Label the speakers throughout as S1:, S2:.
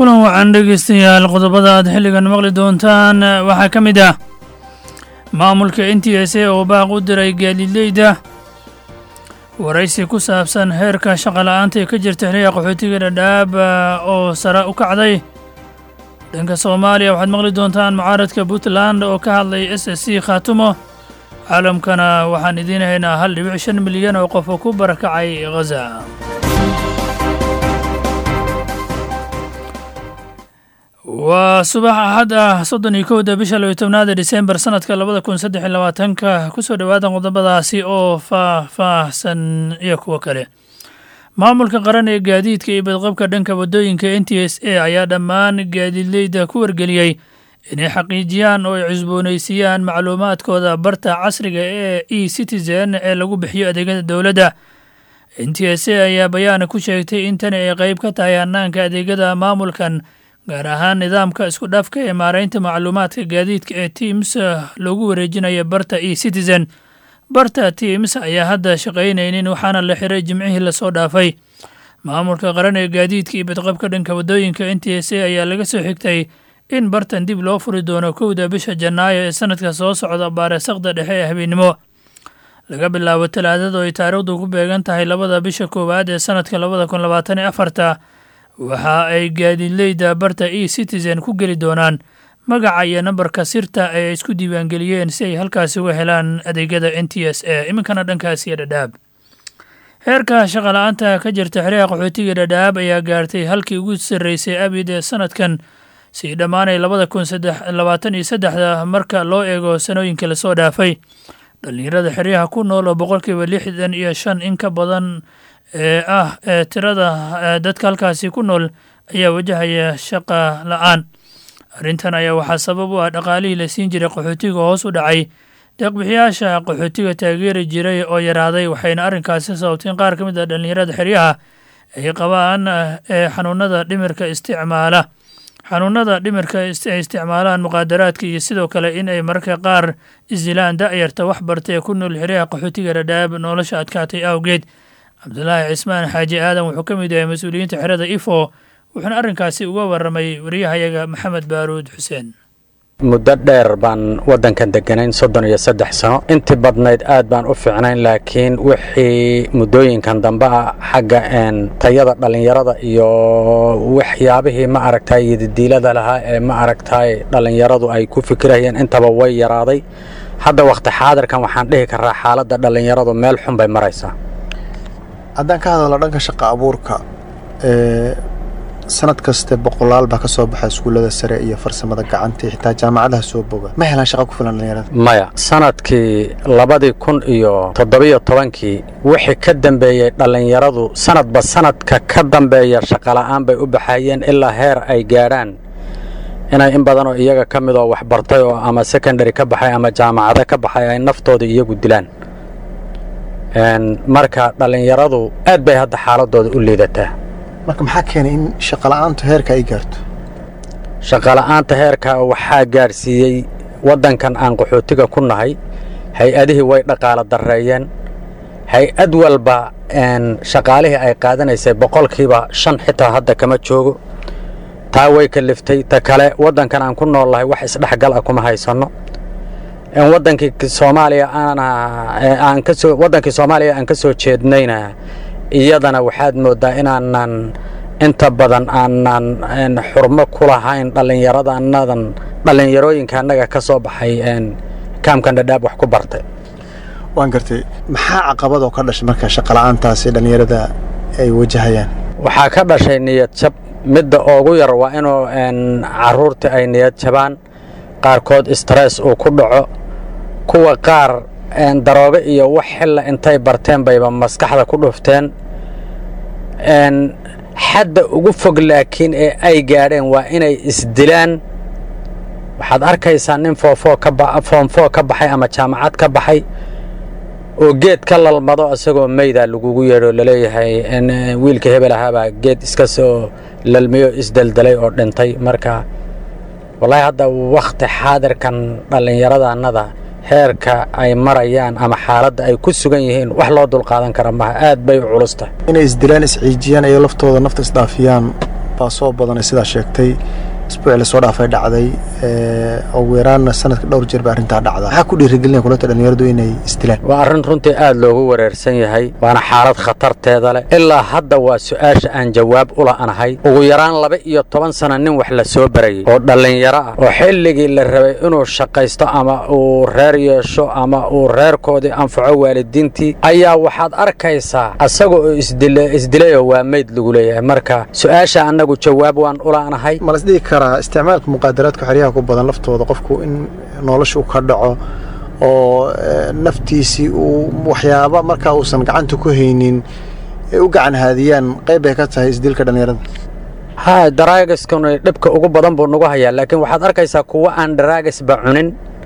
S1: kulan wacan dhegeystayaal qodobada aad xilligan maqli doontaan waxaa ka mid ah maamulka n t s a oo baaq u diray gaadiidleyda waraysi ku saabsan heerka shaqola'aanta ee ka jirta xiliga qaxootiga dhadhaab oo sare u kacday dhanka soomaaliya waxaad maqli doontaan mucaaradka puntland oo ka hadlay s s c khaatumo caalamkana waxaan idiin haynaa hal dhibic shan milyan oo qof oo ku barakacay ghaza waa subax axad ah soddon iyo kowda bisha labiyo tobnaada disembar sanadka labada kun saddex iyo labaatanka kusoo dhowaada qodobadaasi oo faah-faahsan iyo kuwo kale maamulka qaran ee gaadiidka iyo badqabka dhanka waddooyinka n t s a ayaa dhammaan gaadiidleyda ku wargeliyey inay xaqiijiyaan oo ay cusboonaysiiyaan macluumaadkooda barta casriga ee e citizen ee lagu bixiyo adeegyada dowladda n t s a ayaa bayaana ku sheegtay in tani ay qayb ka tahay hannaanka adeegyada maamulkan gaar ahaan nidaamka isku dhafka ee maaraynta macluumaadka gaadiidka ee teams loogu wareejinaya barta e citizen barta teams ayaa hadda shaqaynaynin waxaana la xiray jimcihii lasoo dhaafay maamulka qaran ee gaadiidka iyo badqabka dhanka waddooyinka n t s a ayaa laga soo xigtay in bartan dib loo furi doono kowda bisha janaayo ee sanadka soo socda baaresaqda dhexe ee habeennimo laga bilaabo talaadada oo ay taariikhdu ku beegan tahay labada bisha koowaad ee sanadka labada kun labaatan iyo afarta waxa ay gaadiidleyda barta e citizen ku geli doonaan magaca iyo nambarka sirta ay isku diiwaangeliyeen si ay halkaasi uga helaan adeegyada n t s a iminkana dhankaasiyo dhadhaab heerka shaqala-aanta ka jirta xiriha qaxootiga dhadhaab ayaa gaartay halkii ugu sarreysay abid ee sanadkan sii dhammaanay labada kun labaatan iyo saddexda marka loo eego sanooyinka lasoo dhaafay dhallinyarada xeryaha ku nool oo boqolkiiba lixdan iyo shan in ka badan ee ah ee tirada dadka halkaasi ku nool ayaa wajahaya shaqa la-aan arrintan ayaa waxaa sabab u ah dhaqaalihii la siin jiray qaxootiga hoos u dhacay deeqbixiyaasha qaxootiga taageeri jiray oo yaraaday waxayna arrinkaasi sababtay in qaar ka mid a dhallinyarada xeryaha ay qabaan ee xanuunada dhimirka isticmaala xanuunada dhimirka ay isticmaalaan muqaadaraadka iyo sidoo kale in ay mararka qaar isdilaan da'yarta wax barta ee ku nool xeryaha qaxootiga dhadhaab nolosha adkaatay awgeed cabdulaahi cismaan xaaji aadan wuxuu ka mid yahay mas-uuliyiinta xerada ifo wuxuuna arrinkaasi uga warramay wariyahayaga maxamed baaruud xuseen
S2: muddo dheer baan waddankan degganayn soddon iyo saddex sano intii badnayd aad baan u fiicnayn laakiin wixii muddooyinkan dambe ah xagga tayada dhallinyarada iyo waxyaabihii ma aragtay yadidiilada lahaa ee ma aragtay dhallinyaradu ay ku fikirayeen intaba way yaraaday hadda wakhti xaadirkan waxaan dhihi karaa xaaladda dhallinyaradu meel xun bay maraysaa
S3: haddaan ka hadalno dhanka shaqa abuurka sanad kaste boqolaal baa ka soo baxa iskuullada sare iyo farsamada gacanta xitaa jaamacadaha soo boga ma helaan shaqa ku filan dhalinyarada
S2: maya sanadkii labadii kun iyo toddobiyo tobankii wixii ka dambeeyey dhallinyaradu sanadba sanadka ka dambeeya shaqola'aan bay u baxayeen ilaa heer ay gaadhaan inay in badanoo iyaga ka mid oo waxbartay oo ama secondary ka baxay ama jaamacado ka baxay ay naftooda iyagu dilaan marka dhallinyaradu aad bay hadda xaaladooda u liidataa
S3: marka maxaa keenay in shaqola'aantu heerka ay gaarto
S2: shaqola'aanta heerka waxaa gaadhsiiyey waddankan aan qaxootiga ku nahay hay-adihii way dhaqaalo darreeyeen hay-ad walba shaqaalihii ay qaadanaysay boqolkiiba shan xitaa hadda kama joogo taa way kaliftay ta kale waddankan aan ku noollahay wax isdhexgal ah kuma haysanno wadankii soomaaliya aan kasoo waddankii soomaaliya aan ka soo jeednayna iyadana waxaad mooddaa inaanan inta badan aanan xurmo ku lahayn dhallinyaradanadan dhallinyarooyinka annaga ka soo baxay kaamkan dhadhaab wax ku bartay
S3: waan gartay maxaa caqabadoo ka dhashay marka shaqola'aantaasi dhallinyarada ay wajahayaan
S2: waxaa ka dhashay niyad jab midda ugu yar waa inuu caruurtii ay niyad jabaan qaarkood stress uu ku dhaco kuwa qaar daroobe iyo wax xilla intay barteen bayba maskaxda ku dhufteen xadda ugu fog laakiin ee ay gaadheen waa inay isdilaan waxaad arkaysaa nin foomfoo ka baxay ama jaamacad ka baxay oo geed ka lalmado isagoo meyda lagugu yeedho laleeyahay wiilka hebel ahaabaa geed iska soo lalmiyo isdeldelay oo dhintay marka wallaahi hadda wakhti xaadirkan dhallinyaradannada heerka ay marayaan ama xaaladda ay ku sugan yihiin wax loo dulqaadan kara maha aad bay u culus tahay
S3: inay isdilaan isciijiyaan iyo laftooda nafta isdhaafiyaan baa soo badanay sidaa sheegtay isbuucii lasoo dhaafay dhacday ugu yaraanna sanadka dhowr jeer ba arrintaa dhacda maxaa ku dhiirigelinaya kulanta dhallinyaradu inay isdilaan
S2: waa arrin runtii aad loogu wareersan yahay waana xaalad khatarteeda leh ilaa hadda waa su'aasha aan jawaab u la'anahay ugu yaraan laba iyo toban sana nin wax la soo barayay oo dhallinyaro ah oo xilligii la rabay inuu shaqaysto ama uu reer yeesho ama uu reerkoodii anfaco waalidiintii ayaa waxaad arkaysaa asaga oo isdilayoo waa meyd lagu leeyahay marka su'aasha annagu jawaab waan u la'anahay
S3: malasdhigi karaa isticmaalka muqaadaraadka xeryaha ku badan laftooda qofku in nolosha u ka dhaco oo naftiisii uu waxyaaba markaa uusan gacanta ku haynin ay u gacan haadiyaan qayb bay ka tahay isdilka dhallinyarada
S2: ha daraagiskuna dhibka ugu badan buu nagu hayaa laakiin waxaad arkaysaa kuwa aan daraagisba cunin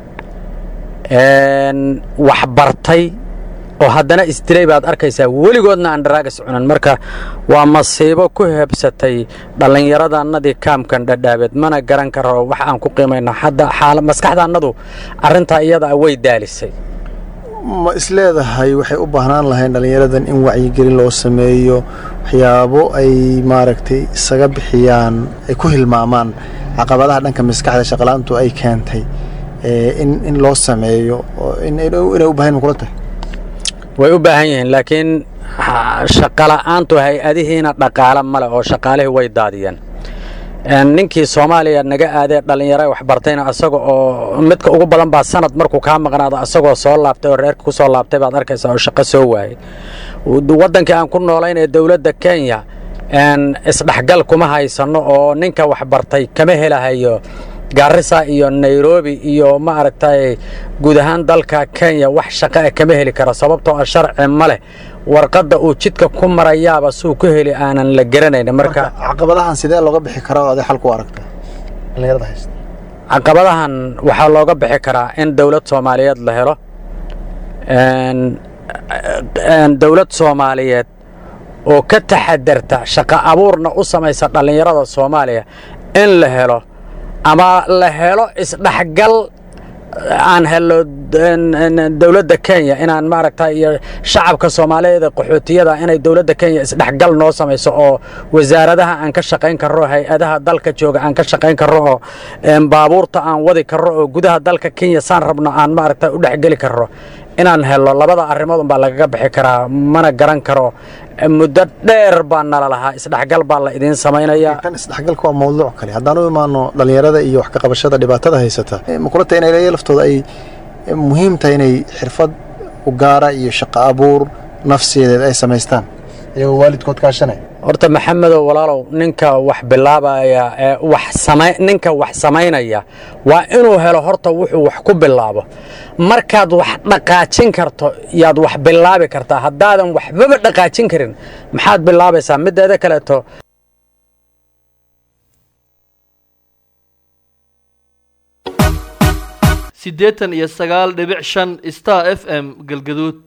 S2: wax bartay oo haddana isdilay baad arkaysaa weligoodna aan daraagas cunin marka waa masiibo ku hebsatay dhallinyaradannadii kaamkan dhadhaabeed mana garan karo wax aan ku qiimayno hadda maskaxdaannadu arrintaa iyada way daalisay
S3: ma isleedahay waxay u baahnaan lahayn dhallinyaradan in wacyigelin loo sameeyo waxyaabo ay maaragtay isaga bixiyaan ay ku hilmaamaan caqabadaha dhanka maskaxda shaqalaantu ay keentay in loo sameeyo inay u bahan kula tahay
S2: way u baahan yihiin laakiin shaqola'aantu hay-adihiina dhaqaale male oo shaqaalihii way daadiyeen ninkii soomaaliya naga aadee dhallinyaro waxbartayna asaga oo midka ugu badan baa sanad markuu kaa maqnaado asagoo soo laabtay oo reerka ku soo laabtay baad arkaysaa oo shaqo soo waayay waddankii aan ku noolayn ee dowladda kenya isdhexgal kuma haysanno oo ninka waxbartay kama helahayo gaarisa iyo nairobi iyo ma aragtay guud ahaan dalka kenya wax shaqo ah kama heli karo sababtoo ah sharci ma leh warqadda uu jidka ku marayaaba suu ku heli aanan la garanayn marka
S3: caqabadahan sidee looga bixi karaa oo aday xal ku aragta dhallinyarada haysta
S2: caqabadahan waxaa looga bixi karaa in dowlad soomaaliyeed la helo dowlad soomaaliyeed oo ka taxadarta shaqo abuurna u samaysa dhallinyarada soomaaliya in la helo ama la helo isdhexgal aan helo dowladda kenya inaan maaragta iyo shacabka soomaaliyeed ee qaxootiyada inay dowladda kenya isdhexgal noo samayso oo wasaaradaha aan ka shaqayn karro hay-adaha dalka jooga aan ka shaqayn karro oo baabuurta aan wadi karro oo gudaha dalka kenya saan rabno aan maaragta u dhexgeli karro inaan helo labada arrimood unbaa lagaga bixi karaa mana garan karo muddo dheer baa nala lahaa isdhexgal baa la idiin samaynayaa
S3: kan isdhexgalka waa mawduuc kale haddaan u imaano dhallinyarada iyo wax ka qabashada dhibaatada haysata ma kula tahay inay laftooda ay muhiim tahay inay xirfad u gaara iyo shaqo abuur nafsiyadeed ay samaystaan iyagoo waalidkood kaashanaya
S2: horta maxamedow walaalow ninka wax bilaabaya ee wax sama ninka wax samaynaya waa inuu helo horta wuxuu wax ku bilaabo markaad wax dhaqaajin karto yaad wax bilaabi kartaa haddaadan waxbaba dhaqaajin karin maxaad bilaabaysaa mideeda kaleeto
S4: siddeetan iyo sagaal dhibic shan star f m galgaduud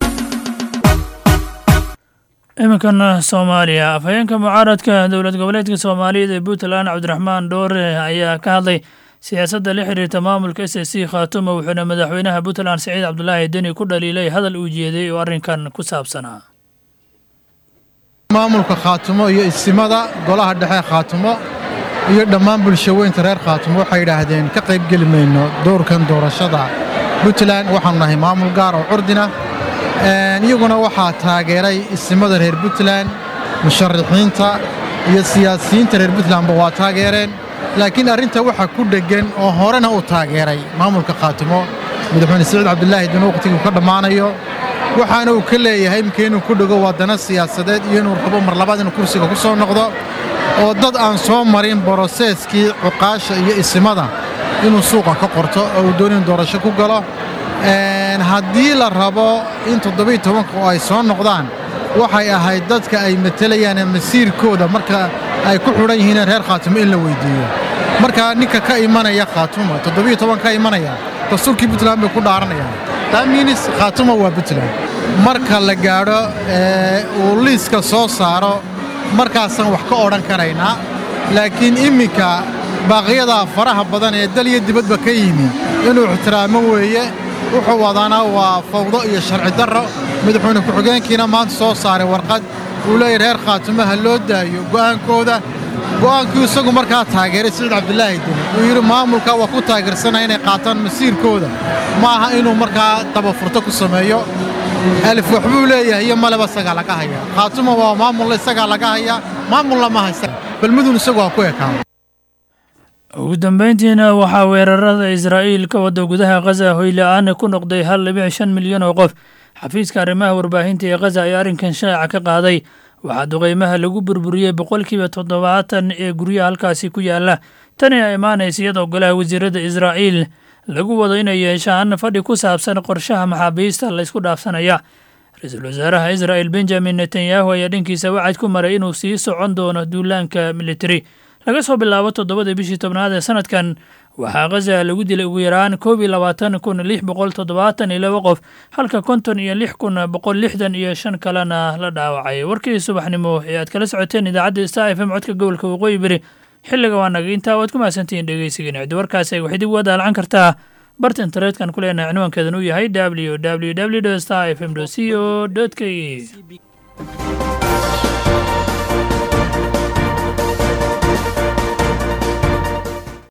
S1: iminkan soomaaliya afhayeenka mucaaradka dowlad goboleedka soomaaliyeed ee puntland cabdiraxmaan dhoore ayaa ka hadlay siyaasadda la xiriirta maamulka s c khaatumo wuxuuna madaxweynaha puntland siciid cabdulaahi deni ku dhaliilay hadal uu jeeday oo arrinkan ku saabsanaa
S5: maamulka khaatumo iyo isimada golaha dhexe khaatumo iyo dhammaan bulshaweynta reer khaatumo waxay yidhaahdeen ka qaybgeli mayno doorkan doorashada puntland waxaanu nahay maamul gaar oo curdina iyaguna waxaa taageeray isimada reer puntland musharaxiinta iyo siyaasiyiinta reer puntlandba waa taageereen laakiin arrinta waxaa ku dheggan oo horena uu taageeray maamulka khaatumo madaxweyne siciid cabdulaahi dun wakhtiguu ka dhammaanayo waxaana uu ka leeyahay imika inuu ku dhego waddana siyaasadeed iyo inuu rabo mar labaad inuu kursiga ku soo noqdo oo dad aan soo marin boroseeskii cuqaasha iyo isimada inuu suuqa ka qorto oo uu doon in doorasho ku galo haddii la rabo in toddobiiy tobanka oo ay soo noqdaan waxay ahayd dadka ay matelayaan masiirkooda marka ay ku xidhan yihiin reer khaatumo in la weyddiiyo marka ninka ka imanaya khaatumo toddobiiy toban ka imanaya dastuurkii puntland bay ku dhaaranayaan taamiinis khaatumo waa puntland marka la gaadho uu liiska soo saaro markaasaan wax ka odhan karaynaa laakiin imminka baaqiyadaa faraha badan ee dal iyo dibadba ka yimi inuu ixtiraamo weeye wuxuu wadaana waa fawdo iyo sharci darro madaxweyne ku-xigeenkiina maanta soo saaray warqad uu leeyahy reer khaatumaha loo daayo go'aankooda go'aankii isagu markaa taageeray siciid cabdilaahi deni uu yidhi maamulka waa ku taageersanaya inay qaataan masiirkooda ma aha inuu markaa dabafurto ku sameeyo alif waxbuu leeyahay iyo maleba isagaa laga hayaa khaatuma waa maamulla isagaa laga hayaa maamulla ma haysta balmudun isagu waa ku ekaada
S1: ugu dambayntiina waxaa weerarada israa'iil ka wada gudaha khaza hoyla-aan ku noqday hal dhibic shan milyan oo qof xafiiska arrimaha warbaahinta ee khaza ayaa arrinkan shaaca ka qaaday waxaa duqeymaha lagu burburiyey boqolkiiba toddobaatan ee guryaha halkaasi ku yaala tani a imaanaysa iyadoo golaha wasiirada israa'iil lagu wado inay yeeshaan fadhi ku saabsan qorshaha maxaabiista la ysku dhaafsanaya ra-iisul wasaaraha israa'il benjamin netanyahu ayaa dhankiisa wacad ku maray inuu sii socon doono duulaanka militari laga soo bilaabo toddobada bishii tobnaad ee sanadkan waxaa khaza lagu dilay ugu yaraan koob iyo labaatan kun lix boqol toddobaatan iyo laba qof halka konton iyo lix kun boqol lixdan iyo shan kalena la dhaawacay warkii subaxnimo ee aad kala socoteen idaacadda star f m codka gobolka waqooyi beri xilliga waa naga intaa waad ku mahadsantihiin dhegeysigan ciddi warkaasi ay waxay dib uga daalcan kartaa barta internetka ku leenahay cinwaankeedan uu yahay w w w star f m c o k e